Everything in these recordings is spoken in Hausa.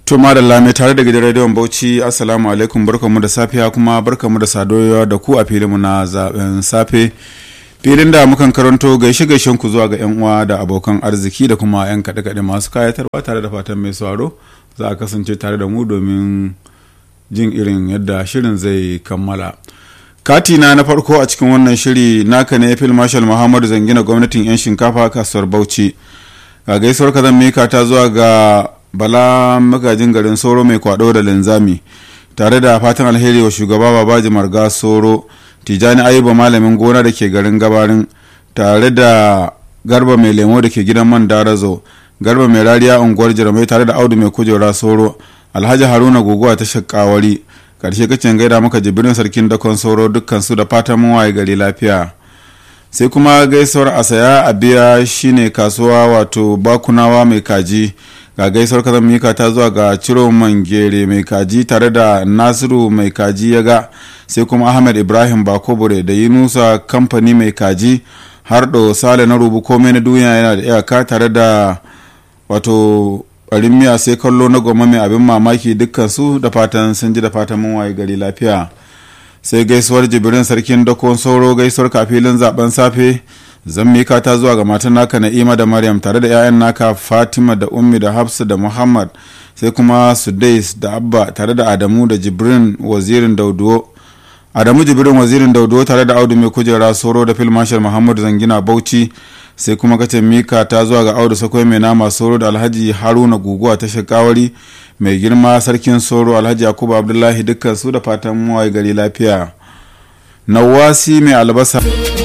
To madalla mai tare da gidan rediyon Bauchi Assalamu alaikum barkamu da safiya kuma barkamu da sadowa da ku a filinmu na zaben safe. Filin da mukan karanto gaishe gaishen ku zuwa ga yan uwa da abokan arziki da kuma yan kaɗe kaɗe masu kayatarwa tare da fatan mai sauraro za a kasance tare da mu domin jin irin yadda shirin zai kammala. Katina na farko a cikin wannan shiri naka ne fil marshal Muhammadu Zangina gwamnatin 'yan shinkafa kasuwar Bauchi. Ga gaisuwar ka zan mika ta zuwa ga bala magajin garin soro mai kwado da linzami tare da fatan alheri wa shugaba babaji marga soro tijani ayuba malamin gona da ke garin gabarin tare da garba mai lemo da ke gidan man darazo garba mai rariya unguwar jirmai tare da audu mai kujera soro alhaji haruna guguwa ta shakawari karshe kacin gaida maka jibirin sarkin dakon soro dukkan su da fatan mun waye gari lafiya sai kuma gaisuwar asaya a biya shine kasuwa wato bakunawa mai kaji ga gaisuwar kazan mika ta zuwa ga ciro mangere mai kaji tare da nasiru mai kaji ya ga sai kuma ahmed ibrahim bakobure da yunusa kamfani mai kaji har da sale na rubu komai na duniya yana da iyaka tare da wato barin miya sai kallo na goma mai abin mamaki dukkansu da fatan sun ji da fatan mun waye gari lafiya sai gaisuwar jibirin sarkin dakon sauro gaisuwar kafilin zaben safe zan mika ta zuwa ga matan naka na'ima da maryam tare da 'ya'yan naka fatima da ummi da hafsa da muhammad sai kuma sudais da abba tare da adamu da jibrin wazirin dauduwo adamu jibrin wazirin dauduwo tare da audu mai kujera soro da fil marshal muhammad zangina bauchi sai kuma kace mika ta zuwa ga audu sakwai mai nama soro da alhaji haruna guguwa ta shakawari mai girma sarkin soro alhaji yakubu abdullahi dukkan su da fatan mawaye gari lafiya nawasi mai albasa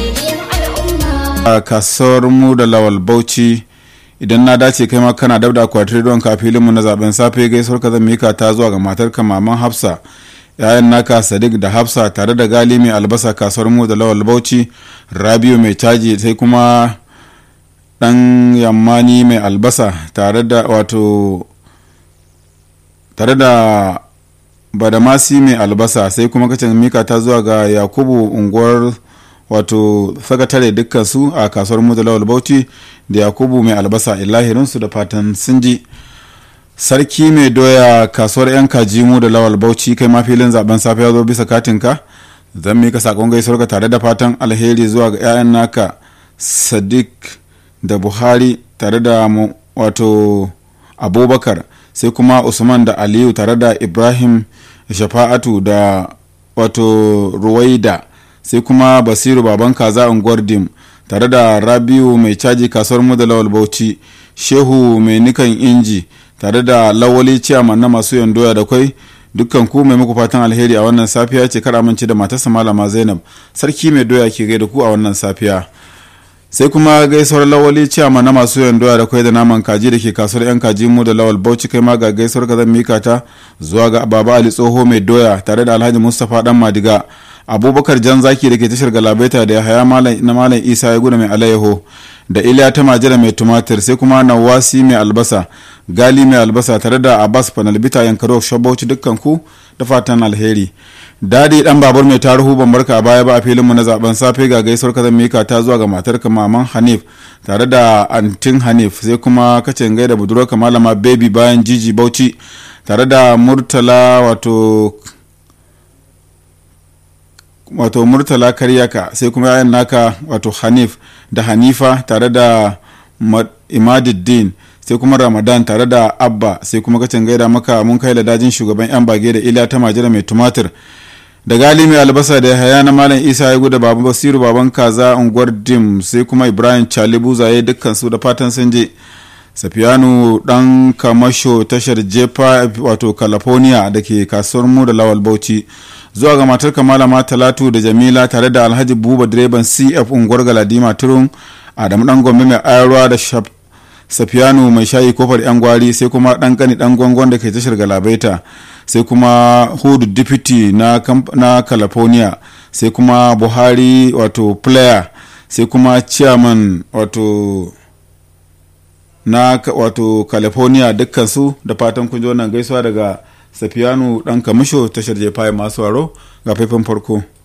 a kasuwar mu da lawal bauchi idan na dace kai ma kana dabda akwatin don ka filinmu na zaben safe gaisuwar ka zan mika ta zuwa ga matar ka maman hafsa yayan naka sadiq da hafsa tare da gali mai albasa kasuwar mu da lawal bauchi rabiu mai caji sai kuma dan yammani mai albasa tare da wato tare da badamasi mai albasa sai kuma kacin mika ta zuwa ga yakubu unguwar wato sakatare dukkan su a kasuwar mudalawar bauchi da yakubu mai albasa ilahirinsu da fatan sun ji sarki mai doya kasuwar yan kaji mu da lawal bauchi kai ma filin zaben safe ya zo bisa katinka zan mika sakon gaisuwar ka tare da fatan alheri zuwa ga 'ya'yan naka sadiq da buhari tare da wato abubakar sai kuma usman da aliyu tare da ibrahim shafa'atu da wato ruwaida sai kuma basiru baban kaza unguwar dim tare da rabiu mai caji kasuwar mu da lawal bauchi shehu mai nikan inji tare da lawali ciyaman na masu yandoya da kwai dukkan ku mai muku fatan alheri a wannan safiya ce kar amince da matarsa malama zainab sarki mai doya ke gaida ku a wannan safiya sai kuma gaisuwar lawali ciyama na masu yan doya da kwai da naman kaji da ke kasuwar yan kaji mu da lawal bauchi kai ma ga gaisuwar ka zan mika ta zuwa ga baba ali tsoho mai doya tare da alhaji mustapha dan madiga abubakar jan zaki da ke tashar galabaita da haya na malam isa ya gudu mai alayyaho da iliya ta majira mai tumatir sai kuma nawasi mai albasa gali mai albasa tare da abbas panalbita yankaro shabauci dukkan ku da fatan alheri dadi dan babur mai taruhu ban barka a baya ba a filinmu na zaben safe ga gaisuwar ka zan mika ta zuwa ga matar ka maman hanif tare da antin hanif sai kuma kacin gaida budurwar ka malama baby bayan jiji bauchi tare da murtala wato wato murtala karyaka sai kuma yayan naka wato hanif da hanifa tare da imaduddin sai kuma ramadan tare da abba sai kuma kacin gaida maka mun kai dajin shugaban yan bage da iliya ta majira mai tumatir da gali mai albasa da haya na malam isa ya guda baban basiru baban kaza unguwar dim sai kuma ibrahim chalibu zaye dukkan su da fatan sun je safiyanu dan kamasho tashar jefa wato california da ke kasuwar mu da lawal bauchi zuwa ga matar malama talatu da jamila tare da alhaji buba direban cf unguwar galadima turun adamu dan gombe mai ayarwa da safiyanu mai shayi kofar yan gwari sai kuma dan kani dan gwangon da ke tashar galabaita sai kuma hudu deputy na, na california sai kuma buhari wato player sai kuma chairman wato na wato california dukkansu da fatan kun ji wannan gaisuwa daga safiyanu dan kamisho tashar jefaye masu waro ga faifan farko